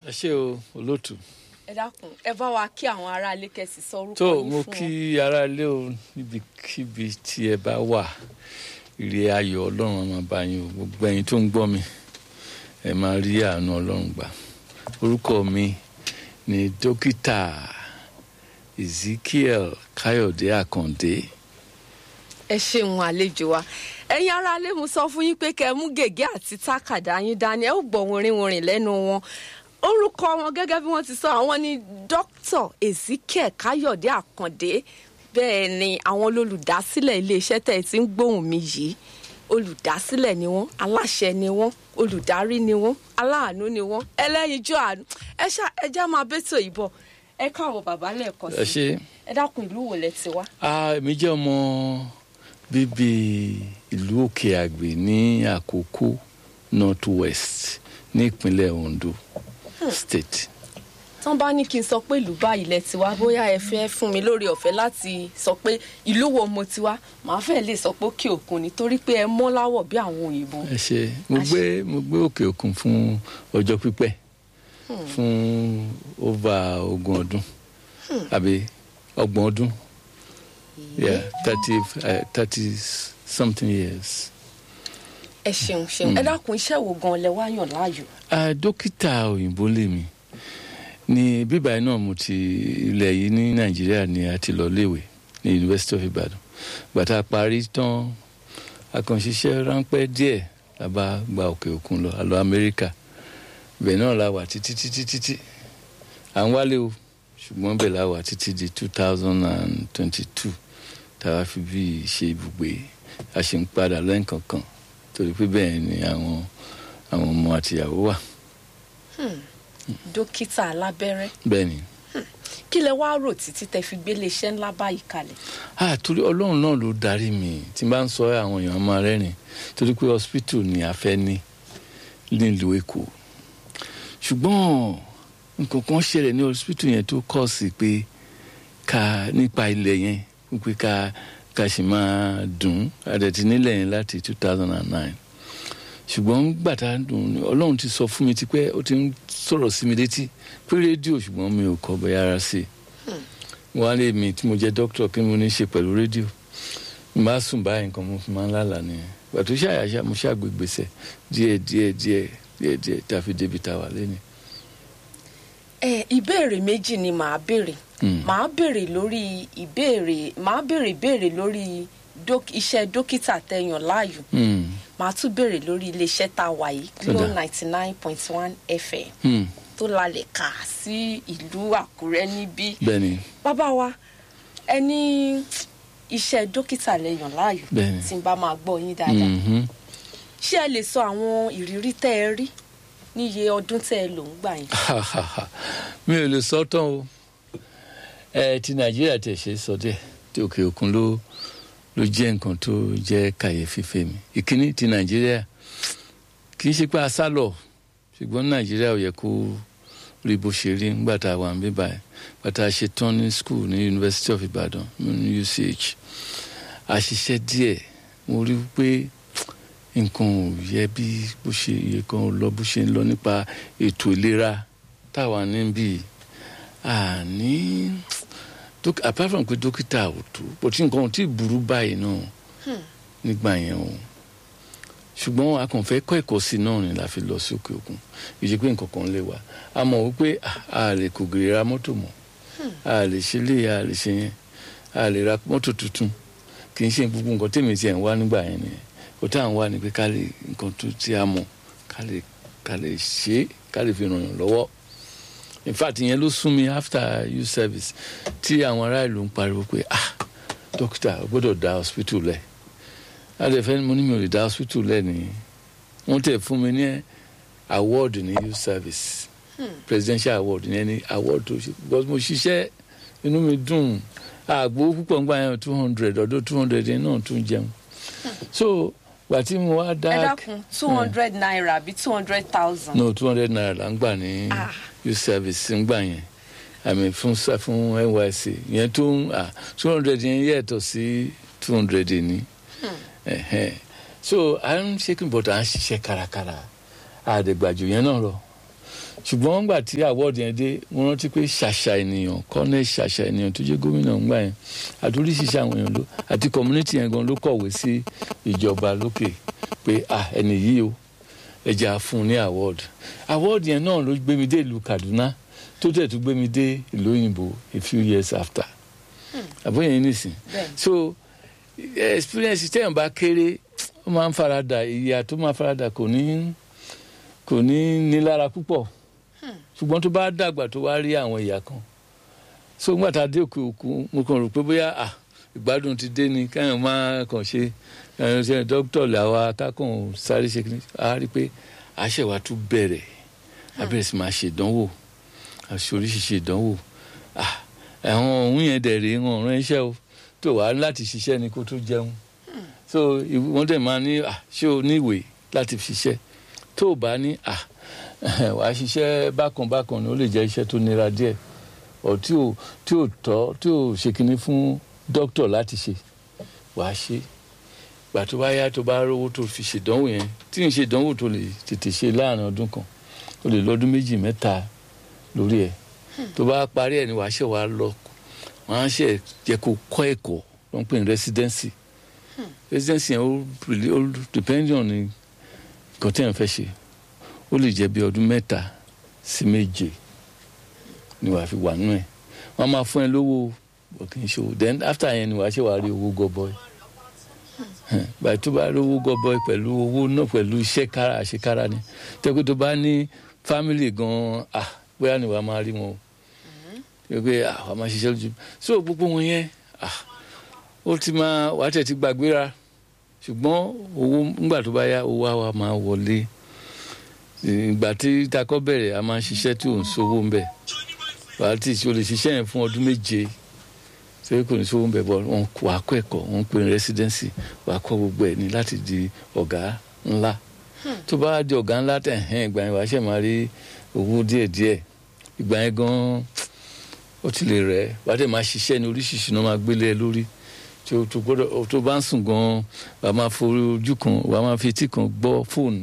ẹ ṣé o olóòtú. ẹ dákun ẹ bá wa kí àwọn aráalé kẹsì sọ orúkọ tó yín mo fún kí wọn. aráalé o níbikíbi tí ẹ bá wà ire ayọ̀ ọlọ́run máa bá yín o gbogbo ẹ̀yin tó ń gbọ́ mi ẹ máa rí àánú ọlọ́run gbà orúkọ mi ni dókítà ezekiel káyọ̀dé àkàndé ẹ ṣeun àlejò wa ẹ̀yin aráalé mo sọ fún yín pé kẹ́ ẹ mú gègé àti tákàdá yín dání ẹ ó gbọ́ wìrìwìrì lẹ́nu wọn orúkọ wọn gẹ́gẹ́ bí wọ́n ti sọ àwọn ni dr ezekiel káyọ̀dé àkàndé bẹ́ẹ̀ ni àwọn olùdásílẹ̀ iléeṣẹ́ tẹ̀ tí ń gbóhùn mi yìí olùdásílẹ̀ ni wọ́n aláṣẹ ni wọ́n olùdarí ni wọ́n aláàánú ni wọ́n ẹlẹ́yinjú àánú ẹ ṣá ẹ já máa bẹ́tò ìbọ̀ ẹ káàbọ̀ bàbá lẹ́ẹ̀kan ẹ sí ṣé ẹ dákun ìlú wo lẹ ti wá. Ah, èmi jẹ́ ọmọ bíbí ìlú òkè àgbè ní àkókò north west ní ìpínlẹ̀ ondo state. tán bá ní kí n sọ pé ìlú báyìí lẹ ti wá bóyá ẹ fẹ́ fún mi lórí ọ̀fẹ́ láti sọ pé ìlú wo mo ti wá màá fẹ́ lè sọ pé òkè òkun nítorí pé ẹ mọ́ láwọ̀ bí àwọn òyìnbó. ẹ ṣé mo gbé mo gbé òkè òkun fún ọjọ́ pípẹ́ fún over ogún ọdún àbí ọgbọ̀n ọdún yeah thirty uh, thirty something years. ẹ ṣeun ṣeun ẹ dákun iṣẹ́ wo gan lẹ wá yàn láàyò. Ah, dókítà òyìnbó lèmi ní bíbá iná mo ti ilẹ̀ yìí ní nàìjíríà ni a ti lọ léèwé ní university of ibadan gbàtà parí tán akànṣiṣẹ́ ráńpẹ́ díẹ̀ la bá gba òkè òkun lọ a lọ amẹ́ríkà bẹ́ẹ̀ náà la wà títí títí títí à ń wálé o ṣùgbọ́n bẹ́ẹ̀ la wà títí di two thousand and twenty-two tá a fi bí ṣe ibùgbé a ṣe ń padà lẹ́ǹkankan torí pé bẹ́ẹ̀ ni àwọn àwọn ọmọ àtìyàwó wà dókítà alábẹ́rẹ́ bẹ́ẹ̀ ni. kí lẹ wá rò títí tẹ fi gbélé iṣẹ́ ńlá báyìí kalẹ̀. ah torí ọlọ́run náà ló darí mi tí n bá ń sọ ẹ́, àwọn èèyàn máa rẹ́rìn torí pé hospital ni a fẹ́ ní nílùú èkó ṣùgbọ́n nǹkan kan ṣẹlẹ̀ ní hospital yẹn tó kọ́ sí pé ká nípa ilẹ̀ yẹn wípé ká ká sì máa dùn àdẹ̀tí nílẹ̀ yẹn láti two thousand and nine ṣùgbọ́n gbàtà dùn ọlọ́run ti sọ fún mi tipẹ́ ó ti ń sọ̀rọ̀ sí mi létí pé rédíò ṣùgbọ́n mi ò kọ́ bẹ́ẹ̀ ara sí i wọ́n á lè mi tí mo jẹ́ dókítà kí mo ní í ṣe pẹ̀lú rédíò n bá sùn báyìí nǹkan mo fi máa ń lálàá nìyẹn pàtó ṣàyàṣà mo ṣàgbégbèsè díẹ̀ díẹ̀ díẹ̀ díẹ̀ díẹ̀ tá a fi débi tá a wà lẹ́nu. ẹ ìbéèrè méjì ni màá béèrè màá béèrè lórí ìbéèrè màá béèrè ìbéèrè lórí dók- iṣẹ́ dókítà tẹyàn láàyò màá tún béèrè lórí iléeṣẹ́ tá a wà yìí Tó glo dáa. ninety nine point one fm tó lalẹ̀ kà sí ìlú àkúrẹ́ níbí bẹ́ẹ̀ni bàbá wa ẹni iṣẹ́ dókítà lẹ́yàn láàyò Bẹ́ẹ̀ni. tí n bá máa gbọ́ yín dáadáa mhm. ṣé ẹ lè sọ àwọn ìrírí tẹ́ ẹ rí níye ọdún tẹ́ ẹ lò ń gbà yín. mi ò lè sọ tán o ẹ ti nàìjíríà tẹ̀ ṣe sọ díẹ̀ tí òkè òkun ló ló jẹ́ nǹkan tó jẹ́ kàyéfì fèmí ìkíní ti nàìjíríà kì í ṣe pé a sá lọ ṣùgbọ́n nàìjíríà ò yẹ kó rí bó ṣe rí nígbà tá a wà ń bí báyìí nígbà tá a ṣe tán ní school ní university of ibadan ní uch a ṣiṣẹ́ díẹ̀ mo rí i pé nǹkan ò yẹ bí bó ṣe yẹ kan ò lọ bó ṣe ń lọ nípa ètò ìlera táwa níbí àní dók- apart from pé dókítà ò tó bó tí nǹkan ò tí ì burú báyìí náà nígbà yẹn o ṣùgbọ́n a kàn fẹ́ kọ́ ẹ̀kọ́ sí i náà ni la fi lọ sí òkè òkun ìṣe pé nǹkan kan lè wà a mọ̀ wípé ah, a lè kò gèrè ra mọ́tò mọ́ a lè ṣe lé a lè ṣe yẹn a lè ra mọ́tò tuntun kì í ṣe gbogbo nǹkan tèmi tiẹ̀ ń wá nígbà yẹn nìyẹn kò tá à ń wá ni pé ká lè nǹkan tó tí a mọ̀ ká lè ká lè ṣe é ká lè fi ràn yàn lọ́wọ́ in fact ìyẹn ló sún mi after youth service tí àwọn ará ìlú ń pariwo pé ah dókítà o gbọ́dọ̀ dá hospital lẹ̀ adẹ̀fẹ́ mo ní mi ò lè dá hospital lẹ̀ ní wọ́n tẹ̀ fún mi ní award ní youth service presidential award ní ẹni award tó ṣe because mo ṣiṣẹ́ inú mi dùn àgbo púpọ̀ ń gbà yẹn two hundred ọdún two hundred yẹn náà tún jẹun so gbà tí mo wá dá ẹ dákun two hundred naira àbí two hundred thousand. no two hundred naira là ń gbà ní Ah. youth service ń gbà yẹn àmì fún sa- fún nysc yẹn tó ń two hundred yẹn yẹ̀tọ̀ sí two hundred ní Ẹ̀hẹ́n. so à ń ṣe kí n bọ̀dọ̀ à ń ṣiṣẹ́ kárakára àdègbàjò yẹn náà lọ ṣùgbọ́n ńgbà tí award yẹn dé mo rántí pé ṣàṣà ènìyàn kọ́nẹ́ ṣàṣà ènìyàn tó jẹ́ gómìnà ńgbà yẹn àdúrí ṣiṣẹ́ àwọn èèyàn ló àti community yẹn gan ló kọ̀wé sí ìjọba lókè pé ah ẹni yìí o ẹ jẹ́ á fún un ní award award yẹn náà ló gbé mi dé ìlú Kaduna tó tẹ̀ tó gbé mi dé ìlú òyìnbó a few years after àbóyè yẹn nìsín Bẹ́ẹ̀ni. so experience tẹ́yàn bá kéré ó máa ń farada ìyà tó máa farada kò ní kò ní nílára púpọ̀ ṣùgbọ́n tó bá dàgbà tó wá rí àwọn ìyà kan so nígbà tá a dé òkè òkun mo kàn rò pé bóyá à ìgbádùn ti dé ni káyọ̀ máa kàn ṣe ẹ̀ ṣe dókítà làwa kákàn sáré ṣe kí ni a rí i pé àṣẹwà tún bẹ̀rẹ̀ a bẹ̀rẹ̀ sí máa ṣèdánwò àṣẹ oríṣiríṣi ìdánwò ah àwọn òun yẹn dẹ̀ rèé wọn ọ̀ràn iṣẹ́ o tó wàá láti ṣiṣẹ́ ni kó tó jẹun so ìwé- wọ́n dẹ̀ máa ní ah ṣé o ní ìwé láti fi ṣiṣẹ́ tó o bá ní ah wàá ṣiṣẹ́ bákan bákan ni ó lè jẹ́ iṣẹ́ tó nira díẹ̀ ọ̀ tí ò tí ò tọ́ tí ò ṣe kinní fún dókítà láti ṣe wàá ṣe gbà tó bá yá tó bá rówó tó fi ṣèdánwò yẹn tí n ṣe ìdánwò tó lè tètè ṣe láàrin ọdún kan ó lè lọ́dún méjì mẹ́ta lórí ẹ̀ tó bá parí ẹ̀ ni wàá ṣe wàá lọ wọ́n á ṣe jẹ́ kó kọ́ ẹ̀kọ́ ló ń pè ní residency residency yẹn ó really- ó depend on ní nǹkan tí yẹn fẹ́ ṣe ó lè jẹ́ bí ọdún mẹ́ta sí méje ni wàá fi wà nínú ẹ̀ wọ́n á máa fún ẹ lówó bọ̀ kì í ṣòwò then after yẹn ni wàá ṣe wàá rí owó gọbọi báyìí tó bá rí owó gọbọi pẹ̀lú owó náà pẹ̀lú iṣẹ́ kára àṣekára ni tẹ́kọ̀ tó bá ní family gan-an ah bóyá ni wàá máa rí wọn o pé ah wàá máa ṣiṣẹ́ lójú so gbogbo wọn yẹn ah ó ti máa wàá tẹ̀ ti gbàgbéra ṣùgbọ́n owó ńgbà tó bá yá owó á wa máa wọlé ìgbà tí takọ́ bẹ̀rẹ̀ a máa ń ṣiṣẹ́ tí ò ń sówó ń bẹ̀ wàá tí o lè ṣiṣẹ́ yẹn fún ọdún méje ṣé kò ní sówó ń bẹ̀ bọ̀ wọn wà á kọ́ ẹ̀kọ́ wọn ń pè ní residency wà á kọ́ gbogbo ẹ̀ ní láti di ọ̀gá ńlá tó bá di ọ̀gá ńlá tẹ̀ hẹ́n ìgbà yẹn wàá ṣẹ̀ máa rí owó díẹ̀díẹ̀ ìgbà yẹn gan-an ó ti lè rẹ̀ wàá dẹ̀ máa ṣiṣẹ́ ní oríṣiríṣi náà máa gbélé ẹ lórí tó tó gbọ́dọ̀ tó bá ń sùn gan-an wàá máa forí ojú kan wàá máa fi etí kan gbọ́ fóònù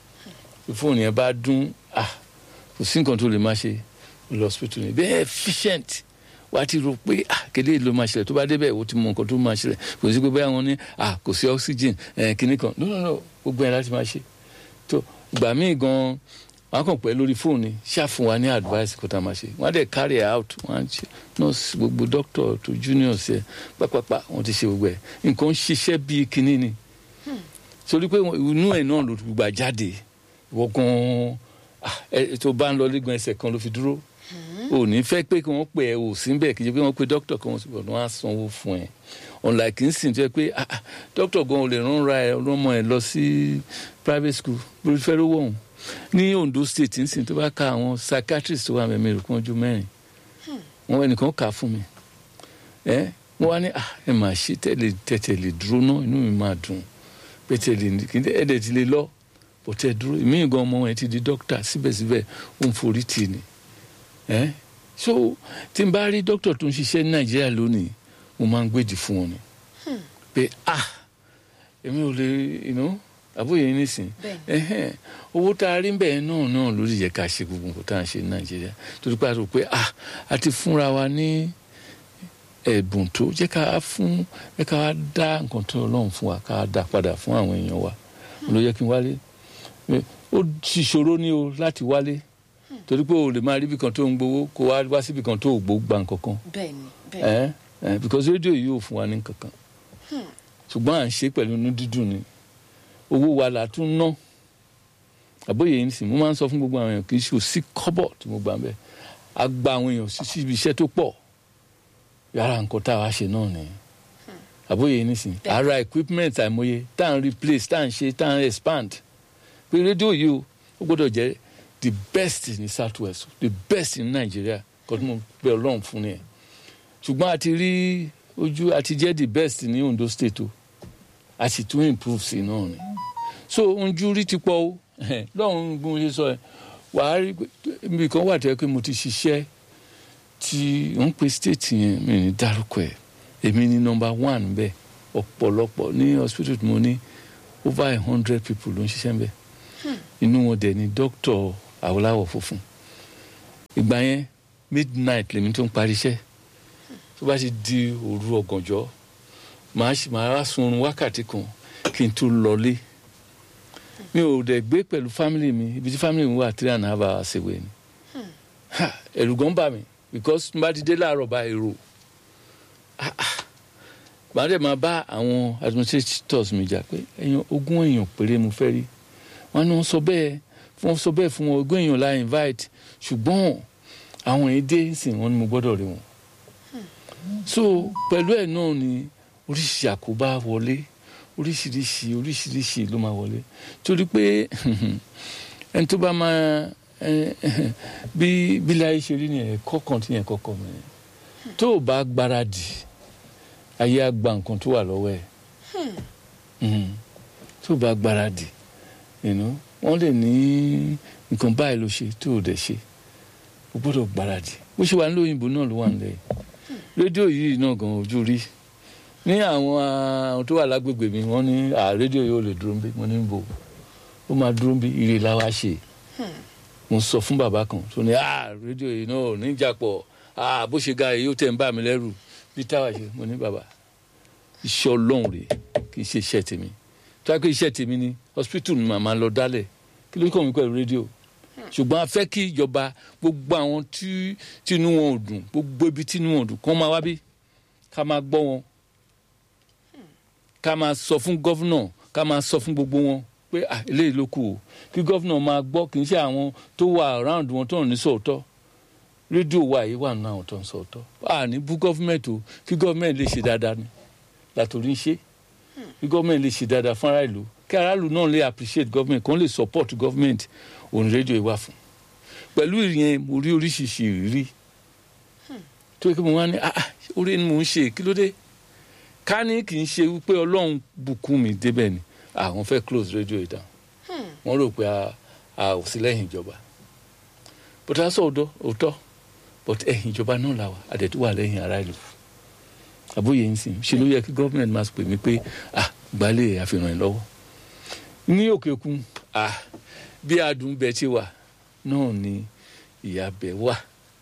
tí fóònù yẹn bá dún ah kò sí nǹkan tó lè máa ṣe lọ hospital ni bẹ́ẹ̀ efficient wàá ti rò pé ah kéde ló máa ṣẹlẹ̀ tó bá débẹ̀ ó ti mọ nǹkan tó máa ṣẹlẹ̀ kò sí pé báyà wọn ní ah kò sí oxygen ẹ̀ kíní kan no no no gbogbo yẹn láti máa ṣe tó ìgbà míì gan wọn á kàn pẹ́ lórí fóònù ni ṣáà fún wa ní advice kó tá a máa ṣe wọn á dẹ̀ carry out wọn á ṣe nurse gbogbo doctor tó juniors ẹ pápápá wọn ti ṣe gbogbo ẹ nǹkan ń ṣiṣẹ́ bíi kíní ni sórí pé inú ẹ̀ náà ló gbà jáde wọ́n gan ah, ẹ tó bá ń lọ lẹ́gbọ̀n ẹsẹ̀ kan ló fi dúró ò ní fẹ́ pé kí wọ́n pè ẹ́ ò sí bẹ́ẹ̀ kì í ṣe pé wọ́n pe dókítà kan wọ́n sì bọ̀ wọ́n á sanwó fún ẹ unlike kì í sìn tó yẹ pé ah, ah, dókítà gan ò lè rán ra ẹ ọlọ́mọ ẹ lọ sí private school bó fẹ́ lówó ọ̀hún ní Ondo state ń sìn tó bá ka àwọn psychiatrist tó wà mẹ́mẹ́ rẹ̀ kún ọjọ́ mẹ́rin wọn ẹnìkan kà á fún mi ẹ wọ́n wá ní ah, ẹ máa ṣe tẹ́lẹ̀ tẹ́tẹ̀ lè dúró náà inú mi máa dùn pé tẹ́lẹ̀ kí ẹ dẹ̀ ti lè lọ bó tẹ dúró ìmí gan ọmọ ẹ ti di dókítà síbẹ̀síbẹ̀ ó ń forí tì ní ẹ so tí n bá rí dókítà tó ń ṣiṣẹ́ ní nàìjíríà lónìí mo máa ń gbèdì fún wọn ni pé ah èmi ò lè you àbóyè yín nísìn ẹhẹn owó tá a rí bẹ́ẹ̀ náà náà ló lè yẹ ká ṣe gbogbo nǹkan tá à ń ṣe ní nàìjíríà torí pé a rò pé ah a ti fúnra wa ní ẹ̀bùn tó jẹ́ ká fún jẹ́ ká dá nǹkan tó ọlọ́run fún wa ká dá padà fún àwọn èèyàn wa ló yẹ kí n wálé ó ti ṣòro ní o láti wálé torí pé o lè máa rí ibì kan tó ń gbowó kó wá wá síbì kan tó gbó gba nǹkan kan bẹ́ẹ̀ni bẹ́ẹ̀ni ẹ ẹ because rédíò yìí ò fún wa ní nǹkan kan ṣùgbọ́n à ń ṣe pẹ̀lú inú dídùn ni owó wa là tún ná àbóyè yìí nìsín mo máa ń sọ fún gbogbo àwọn èèyàn kì í ṣe ò sí kọ́bọ̀ tí mo gbà ń bẹ̀ a gba àwọn èèyàn sí síbi iṣẹ́ tó pọ̀ yàrá nǹkan tá a wá ṣe náà nìyẹn àbóyè yìí nìsín ara equipment àìmọye tá à ń replace tá à ń ṣe tá à ń expand pé rédíò yìí o ó gbọ́dọ̀ jẹ́ the best ní south west the best ní nàìjíríà kọ́tún mo bẹ ọlọ́run fún ni ẹ̀ ṣùgbọ́n a ti rí ojú a ti jẹ́ the best ní ondo state o a sì tún improve sí náà ni so ojú rí ti pọ̀ o lọ́run bí mo ṣe sọ ẹ̀ wàá rí ibi kan wà tẹ́ pé mo ti ṣiṣẹ́ tí ń pe state yẹn mi ní dárúkọ ẹ̀ èmi ní number one bẹ́ẹ̀ ọ̀pọ̀lọpọ̀ ní hospital tí mo ní over a hundred people ló ń ṣiṣẹ́ bẹ́ẹ̀ inú wọn dẹ̀ ni dókítà awolawo funfun ìgbà yẹn midnight lèmi tó ń parí iṣẹ́ tó bá ti di òru ọ̀gànjọ́ màá ṣì- màá wá sunrun wákàtí kan kí n tó lọlé mi ò dẹ̀ gbé pẹ̀lú family mi ibi tí family mi wà three and a half hours away ni Ha, ẹ̀rù gan bà mí because n bá ti dé láàárọ̀ bá èrò Ah, ah. màá dẹ̀ máa bá àwọn administrators mi jà pé èèyàn ogún èèyàn péré mo fẹ́ rí wọn ni wọ́n sọ bẹ́ẹ̀ wọ́n sọ bẹ́ẹ̀ fún wọn ogún èèyàn la invite ṣùgbọ́n àwọn èdè sìn wọ́n ni mo gbọ́dọ̀ rí wọn so pẹ̀lú ẹ̀ náà ni oríṣiríṣi àkóbá wọlé oríṣiríṣi oríṣiríṣi ló máa wọlé torí pé ẹni tó bá máa ẹ, bí bílẹ̀ ayé ṣe rí ni ẹ̀kọ́ kan tí yẹn kọ́kọ́ mi tó o bá gbáradì ayé á gba nǹkan tó wà lọ́wọ́ ẹ̀ Mhm. tó o bá gbáradì you know, wọ́n lè ní nǹkan báyìí ló ṣe tó o dẹ̀ ṣe o gbọ́dọ̀ gbáradì bó ṣe wà ní òyìnbó náà ló wà nílẹ̀ yìí rédíò yìí náà gan ojú rí ní àwọn àwọn tó wà lágbègbè mi wọ́n ní à rédíò yìí ò lè dúró bí mo ní bò ó máa dúró bí ire la wá ṣe mo sọ fún bàbá kan tó ní à rédíò yìí náà ò ní jàpọ̀ à bó ṣe ga èyí ó tẹ̀ ń bà mí lẹ́rù bí táwa ṣe mo ní bàbá iṣẹ́ ọlọ́run rèé kì í ṣe iṣẹ́ tèmi tó yà pé iṣẹ́ tèmi ni hospital ni màmá lọ dálẹ̀ kí ló kàn mí pẹ̀lú rédíò ṣùgbọ́n a fẹ́ kí ìjọba gbogbo àwọn tí tínú wọn ò dùn gbogbo ibi tínú wọn ò dùn kó máa wá bí ká máa gbọ́ wọn ká máa sọ fún gọ́fúnà ká máa sọ fún gbogbo wọn pé ah eléyìí ló kù o kí gọ́fúnà máa gbọ́ kì í ṣe àwọn tó wà around wọn tó ń ní sọ̀tọ̀ rédíò wa yìí wà nínú àwọn tó ń sọ̀tọ̀ a ní bú gọ́fúnmẹ̀ntì o kí gọ́fúnmẹ̀ntì lè ṣe dáadáa ni látòrí ń ṣe kí gọ́fúnmẹ̀ntì lè ṣe dáadáa fún aráàlú kí aráàlú náà lè appreciate gọ́fúnmẹ̀ntì kó lè support gọ́fúnmẹ̀ntì òun rédíò yìí wà fún pẹ̀lú ìyẹn mo rí oríṣiríṣi ìrírí tó yẹ kí mo wá ní ah ah, orí ni mò ń ṣe kí ló dé ká ní kì í ṣe wípé ọlọ́run bùkún mi débẹ̀ ni àwọn fẹ́ close radio yìí down wọ́n rò pé a- a ò sí lẹ́yìn ìjọba but a sọ òótọ́ òótọ́ but ẹ̀yìn ìjọba náà là wà àdẹ̀tú wà lẹ́yìn ará ìlú àbóyè ń sìn ṣe ló yẹ kí gọ́ọ̀mẹ̀ntì máa pè mí pé ah gbalẹ̀ àfihàn ẹ̀ lọ́wọ́ ní òkè òkun ah bí adùn bẹ ti wà náà ni ìyá bẹ wà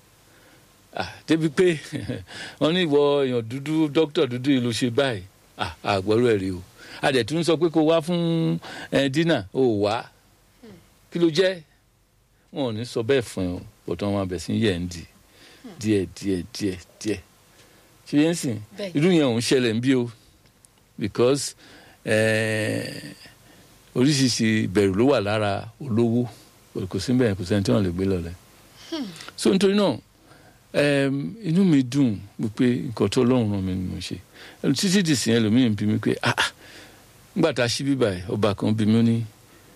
ah débi pé wọn ní ìwọ èèyàn dúdú dókítà dúdú yìí ló ṣe báyìí ah àgbọ̀rọ̀ ẹ̀ rí o adẹ̀tún sọ pé kó wá fún ẹ dínà ó wá kí ló jẹ́ wọn ò ní sọ bẹ́ẹ̀ fún ẹ o bọ̀tọ̀ wọn abẹ̀ sí yẹ̀ ń di díẹ̀ díẹ̀ díẹ̀ díẹ̀ ṣe yẹn sìn Bẹ́ẹ̀. irú yẹn ò ń ṣẹlẹ̀ ń bí o because eh, oríṣiríṣi ìbẹ̀rù ló wà lára olówó kò sí bẹ́ẹ̀ kò sẹ́ni tí wọ́n lè gbé lọ́lẹ̀ so nítorí náà em, inú mi dùn wípé nǹkan tó lọ́run ràn mí ni mo ṣe Ẹnu títí dì sí ẹlòmíràn bí mi pé ah ah, nígbà tá a ṣí bíbá ẹ ọba kan bí mi ó ní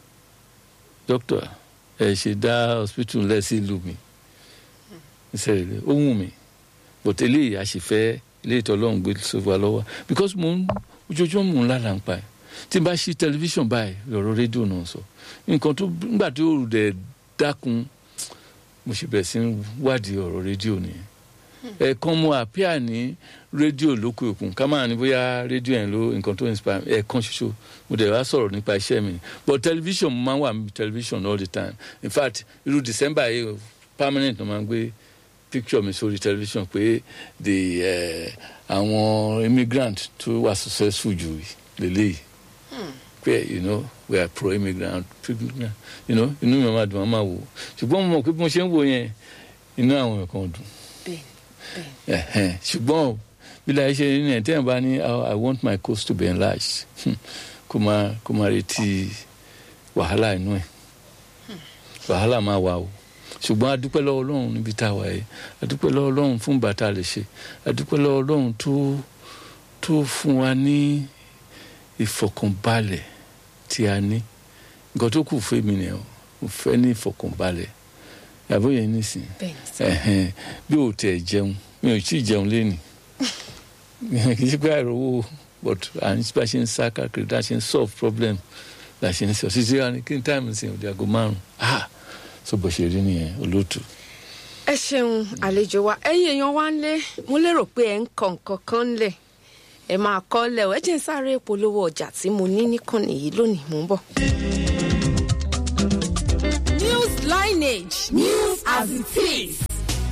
dókítà ẹ ṣe dá hospital lẹ sí ìlú mi ìṣẹ̀lẹ̀ ó wù mí but eléyìí a sì fẹ́ eléyìí tó lọ́run gbé sọ́fà lọ́wọ́ because mo ń ojoojúmọ́ mò ń lálàá ń pa ẹ̀ tí n bá ṣí tẹlifíṣàn báyìí lọ́rọ̀ rédíò náà sọ nǹkan tó nígbà tí ó dẹ̀ dákun mo ṣe bẹ̀rẹ̀ sí ń wádìí ọ̀rọ̀ rédíò nìyẹn ẹ̀ẹ̀kan mo àpíà ní rédíò lókè òkun ká máa ní bóyá rédíò yẹn ló nǹkan tó inspire mi ẹ̀ẹ̀kan ṣoṣo mo dẹ̀ wá sọ̀rọ̀ nípa iṣẹ́ mi but television mo máa ń wà ní television all the time in fact irú december yìí o, permanent ló máa ń gbé picture mi sórí television pé the eh, àwọn immigrant tó wà successful jù lélẹ́yìí pé you know we are pro immigrant you know inú mi máa dùn máa wò ṣùgbọ́n mo mọ̀ pé bí mo ṣe ń wò yẹn inú àwọn èèyàn kan dùn bẹ́ẹ̀ Ẹ̀hẹ́n. ṣùgbọ́n o, bí láyé ṣe ní ẹ̀ tẹ́yìn bá ní "Oh, i want my coast to be enlarged hmm, kó máa kó máa retí wàhálà inú ẹ̀ wàhálà máa wà o ṣùgbọ́n a dúpẹ́ lọ́wọ́ ọlọ́run níbi tá a wà yìí a dúpẹ́ lọ́wọ́ ọlọ́run fún bàtà lè ṣe a dúpẹ́ lọ́wọ́ ọlọ́run tó tó fún wa ní ìfọ̀kànbalẹ̀ tí a ní nǹkan tó kù fún mi nìyẹn o mo fẹ́ ní ìfọ̀kànbalẹ̀ àbóyè nísìnyí bẹ́ẹ̀ ni sà. ẹhẹn bí o tẹ jẹun mi ò tí ì jẹun lẹ́nu kì í ṣe pé àìrówó but à ń bá ṣe ń sá káàkiri tá a ṣe ń solve problem la ṣe ń sọ títí wá ní kí n táìmù sí òde aago márùn ah so bó ṣe rí nìyẹn olóòtú. ẹ ṣeun àlejò wa ẹ̀yin èèyàn wa ń lé mo lérò pé ẹ ń kọ nǹkan kan ńlẹ̀ ẹ máa kọ lẹ ọ ẹ jẹ́ n sáré polówó ọjà tí mo ní níkànnì yìí lónìí mò ń bọ̀. News lineage news as it is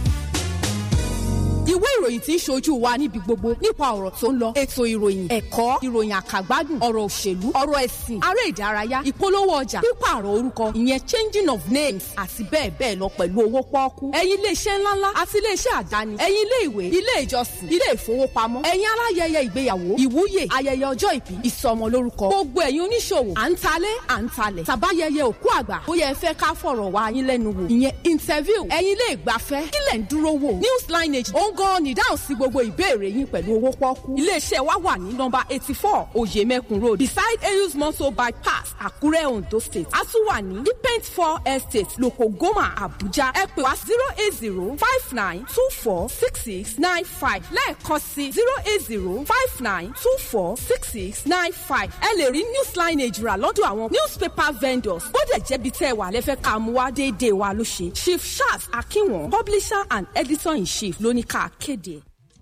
ìwé ìròyìn tí ń ṣojú wa níbi gbogbo nípa ọ̀rọ̀ tó ń lọ ètò ìròyìn ẹ̀kọ́ ìròyìn àkàgbádùn ọ̀rọ̀ òṣèlú ọ̀rọ̀ ẹ̀sìn aré ìdárayá ìpolówó ọjà pípààrọ̀ orúkọ ìyẹn changing of names àti bẹ́ẹ̀ bẹ́ẹ̀ lọ pẹ̀lú owó pọ́ọ́kú ẹ̀yin iléeṣẹ́ ńláńlá àti iléeṣẹ́ àdáni ẹ̀yin ilé ìwé ilé ìjọsìn ilé ìfowópamọ́ ẹ̀yin aláyẹyẹ ìgbéyàwó ìwúyè ayẹyẹ ọjọ́ ìbí ìsọmọlórúkọ gbogbo ẹ̀yin oníṣòwò à ń talé à ń talẹ̀ tàbáyẹyẹ òkú àgbà bóyá ẹ fẹ́ ká fọ̀rọ̀ wá yín lẹ́nu wò ìyẹn interview ẹ̀yin ilé ìgbafẹ́ kílẹ̀ ń dúró wò news lineage ó ń gan ni dáhùn sí gbogbo ìbéèrè yín pẹ̀lú owó pọ́ọ́kú. iléeṣẹ́ wa wà ní nọmba eighty four oyemekun road beside eyus motor bypass àkúrẹ́ ondo state. a tún wà ní depent four estate lokogoma abuja ẹ pè wá zero eight zero five nine two four six six nine five lẹ́ẹ̀kan sí zero eight zero five nine two four six six nine five. ẹ lè rí news lineage rà lọ́dọ̀ àwọn newspaper vendors bódẹ̀ jẹ́bi tẹ́ ẹ wà lẹ́fẹ́ ká mú wá déédéé wa ló ṣe chief charles akinwon publisher and editor in chief lóní ká kéde.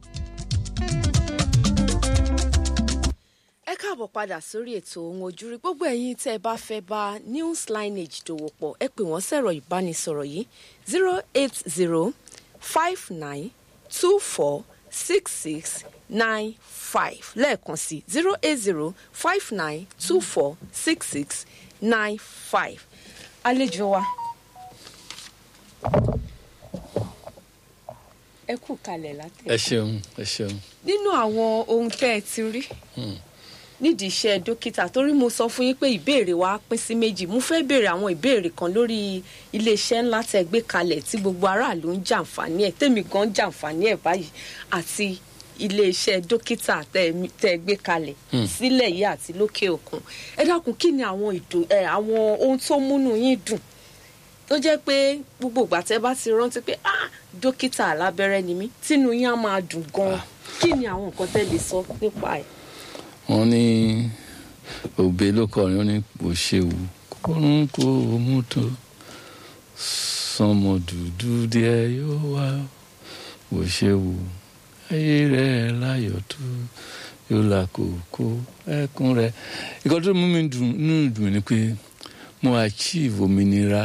ẹ káàbọ̀ padà sórí ètò ohun ojúrí gbogbo ẹ̀yin tẹ́ ẹ bá fẹ́ bá news lineage dòwò pọ̀ ẹ pè wọ́n sẹ̀rọ̀ ìbánisọ̀rọ̀ yìí zero eight zero five nine two four six six nine five lẹ́ẹ̀kan sí zero eight zero five nine two four six six nine five àlejò wa ẹ kú kalẹ̀ látẹ̀. ẹ ṣeun ẹ ṣeun. nínú àwọn ohun tẹ́ ẹ ti rí nídìí iṣẹ́ dókítà torí mo sọ fún yín pé ìbéèrè wa pín sí méjì mo fẹ́ béèrè àwọn ìbéèrè kan lórí iléeṣẹ́ ńlá tẹ́ gbé kalẹ̀ tí gbogbo aráàlú ń jàǹfààní ẹ̀ tèmi gan ń jàǹfààní ẹ̀ báyìí àti iléeṣẹ́ dókítà tẹ́ gbé kalẹ̀ sílẹ̀ yìí àti lókè òkun ẹ dákun kí ni àwọn ìdùn ẹ àwọn ohun tó múnú yín dùn tó jẹ́ pé gbogbo ìgbà tẹ́ bá ti rántí pé ah dókítà alábẹ́rẹ́ ni mí tínú yín á máa dùn gan kí ni àwọn nǹkan tẹ́ lè sọ nípa ẹ̀ wọn ní òbí ló kọrin ó ní kò ṣewu kórun kò mú tó sọmọ dúdú díẹ̀ yóò wá kò ṣewu ayé rẹ láyọ̀ tó yóò là kókó ẹkún rẹ ìkọ́ tó mú mi dùn nínú dùn ni pé mo achieve òmìnira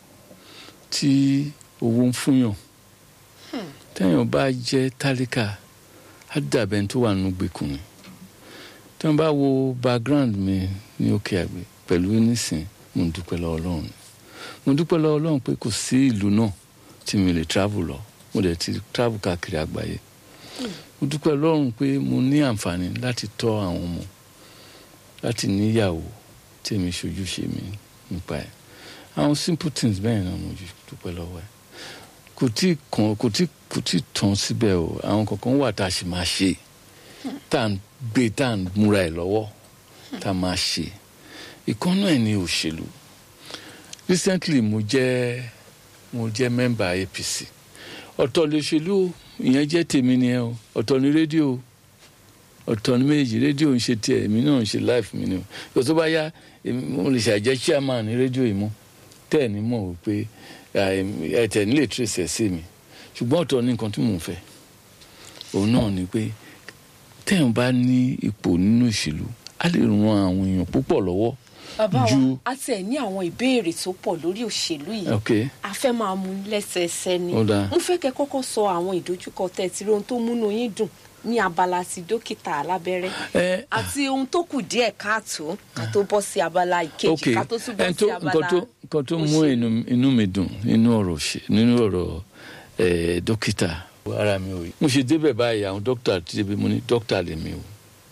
tí owó ń fúnyàn téèyàn bá jẹ́ tálíkà á dàbẹ̀ tó wà nínú gbèkùn ni tí wọ́n bá wo background mi ní òkè àgbẹ̀ pẹ̀lú nísìn mo ń dúpẹ́ lọ́wọ́ ọlọ́run ni mo dúpẹ́ lọ́wọ́ ọlọ́run pé kò sí ìlú náà tí mi lè travel lọ mo dẹ̀ ti travel káàkiri àgbáyé mo dúpẹ́ lọ́run pé mo ní àǹfààní láti tọ́ àwọn ọmọ láti níyàwó tí èmi ṣojú ṣe mi nípa ẹ̀ àwọn simple things bẹ́ẹ̀ náà mo dúpẹ́ lọ́wọ́ ẹ̀ kò tí kàn kò tí kò tí tán síbẹ̀ o àwọn kankan wà tá a sì máa ṣe tá à ń gbé tá à ń múra ẹ̀ lọ́wọ́ tá a máa ṣe ìkànnà ẹ̀ ní òṣèlú recently mo jẹ́ mo jẹ́ member APC ọ̀tọ̀ lòṣèlú ìyẹn jẹ́ tèmi nìyẹn o ọ̀tọ̀ ní rédíò ọ̀tọ̀ ní méjì rédíò ń ṣe tiẹ̀ èmi náà ń ṣe life mi ni o yóò tó bá yá mo lè ṣàjẹ́ chairman ní rédíò yìí mọ́ tẹ́ ẹ̀ ní mọ̀ wípé ẹ̀ tẹ̀ nílé trace ẹ̀ sí mi ṣùgbọ́n ọ̀tọ̀ ní nǹkan tí mò ń fẹ́ òun náà ni pé téèyàn bá ní ipò nínú ìṣèlú á lè ran àwọn èèyàn púpọ̀ lọ́wọ́. bàbá wa a ti ẹ̀ ní àwọn ìbéèrè tó pọ̀ lórí òṣèlú yìí ok a fẹ́ máa mú lẹ́sẹẹsẹ ni Ó dáa. mo fẹ́ kẹ́ kọ́kọ́ sọ àwọn ìdojúkọ tẹ́ ẹ ti rí ohun tó múnú yín dùn ní abala ti dókítà alábẹ́rẹ́ ẹ àti ohun tó kù díẹ̀ káàtó ká tó bọ́ sí abala ìkejì ok ká tó tún bọ́ ẹn sí tó abala nǹkan tó nǹkan tó mú òṣèlú. inú inú mi dùn nínú ọ̀rọ̀ òṣè nínú ọ̀rọ̀ ẹ̀ dókítà ara mi ò yí mo ṣe débẹ̀ báyìí àwọn dókítà ti débi mo ní dókítà lèmi o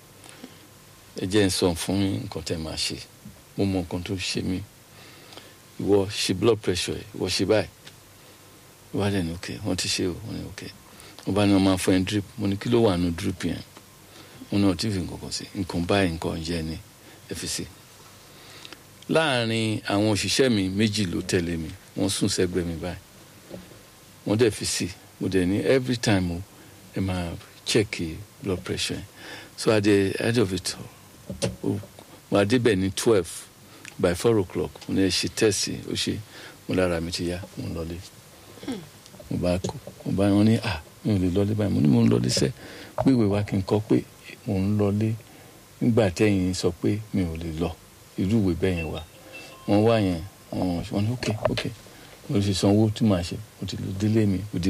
ẹ jẹ́ ń sọ fún yín nǹkan tẹ́ máa ṣe mo mọ nǹkan tó ṣe mí ìwọ ṣe blood pressure ẹ ìwọ ṣe báyìí wọ́n á dẹ̀ ní ok wọ́n ti ṣe o wọ́n ní ok wọ́n bá ní wọ́n máa fún ẹ drip mo ní kí ló wà nù drip yẹn wọ́n ní ọtí fi nǹkan kan sí nǹkan báyìí nǹkan jẹ́ ni ẹ fi sí láàrin àwọn òṣìṣẹ́ mi méjì ló tẹ̀lé mi wọ́n sùn sẹ́gbẹ́ mi báyìí wọ́n dẹ̀ fi sí mo dẹ̀ ní every time o ẹ máa check blood pressure yẹn so at the end of it o mo adébẹ̀ ní twelve by four o'clock mo ní ẹ ṣe test ó ṣe mo lára mi ti yá mo ń lọlé mo bá kó mo bá wọn ní à mi ò lè lọlé báyìí mo ní mo ń lọlé sẹ́ pé ìwé wa kí n kọ pé mo ń lọlé nígbà tẹ́yìn sọ pé mi ò lè lọ irú ìwé bẹ́ẹ̀ yẹn wà wọ́n wá yẹn wọ́n wọ́n ní ok ok mo ti sanwó tí màá ṣe mo ti lọ délé mi kò dé